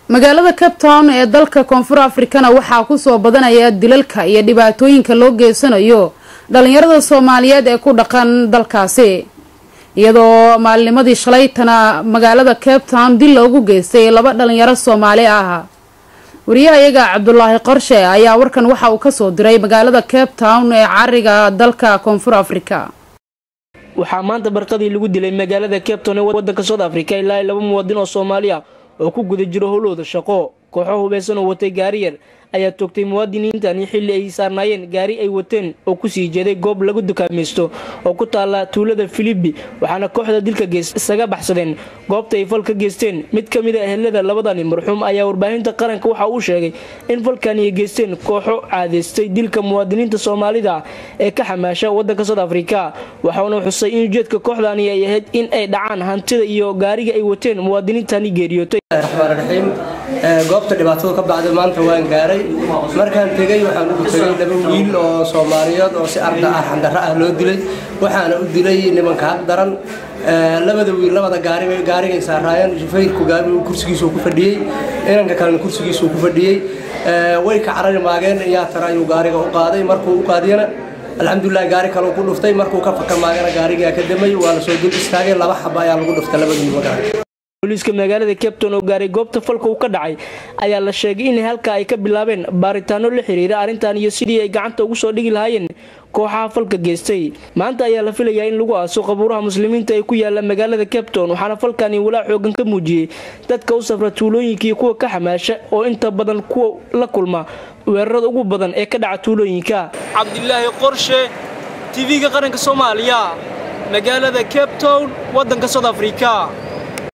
magaalada cape town ee dalka koonfur afrikana waxaa kusoo badanaya dilalka iyo dhibaatooyinka loo geysanayo dhalinyarada soomaaliyeed ee ku dhaqan dalkaasi iyadoo maalinimadii shalaytana magaalada cape town dil loogu geystay laba dhalinyaro soomaali ah wariyahayaga cabdulaahi qorshe ayaa warkan waxa uu kasoo diray magaalada cape town ee cariga dalka koonfur afrika waxaa maanta barqadii lagu dilay magaalada cape town ee wadanka south africa ilaa laba muwaadin oo soomaali ah oo ku guda jiro howlooda shaqo kooxo hubeysan oo watay gaari yar ayaa toogtay muwaadiniintani xilli ay saarnaayeen gaari ay wateen oo kusii jeeday goob lagu dukaamaysto oo ku taala tuulada filibi waxaana kooxda dilka gees isaga baxsadeen goobta ay fal ka geysteen mid ka mid a ehelada labadani marxuum ayaa warbaahinta qaranka waxa uu sheegay in falkani ay geysteen kooxo caadeystay dilka muwaadiniinta soomaalida ee ka xamaasha wadanka south africa waxauna xusay in ujeedka kooxdani ay ahayd in ay dhacaan hantida iyo gaariga ay wateen muwaadiniintani geeriyootay raxmaan raxiim goobta dhibaatadu ka bacday maanta waan gaaray markaan tegey waxaan ugu tegay laba wiil oo soomaaliyeed oo si arda ah xandaro ah loo dilay waxaana u dilay nimanka hab daran labada wiil labada gaarigay saaraayeen shufeyrku kursigiisuu ku fadhiyey inanka kalena kursigiisuu ku fadhiyey way ka carari maageen yaa tara ayuu gaariga u qaaday markuu u qaadiyana alxamdulilah gaari kaleu ku dhuftay markuu ka faka maagana gaarigaa ka damay waa la soo dul istaagay laba xaba ayaa lagu dhuftay labada wiil magaara booliiska magaalada capton oo gaaray goobta falka uu ka dhacay ayaa la sheegay in halka ay ka bilaabeen baaritaano la xiriira arrintan iyo sidii ay gacanta ugu soo dhigi lahaayeen kooxaha falka geystay maanta ayaa la filayaa in lagu aaso qabuuraha muslimiinta ee ku yaala magaalada capton waxaana falkani walaa xoogan ka muujiyey dadka u safra tuulooyinka iyo kuwa ka xamaasha oo inta badan kuwa la kulma weerarada ugu badan ee ka dhaca tuulooyinka cabdilaahi qorshe tv-ga qaranka soomaaliya magaalada cape town wadanka south africa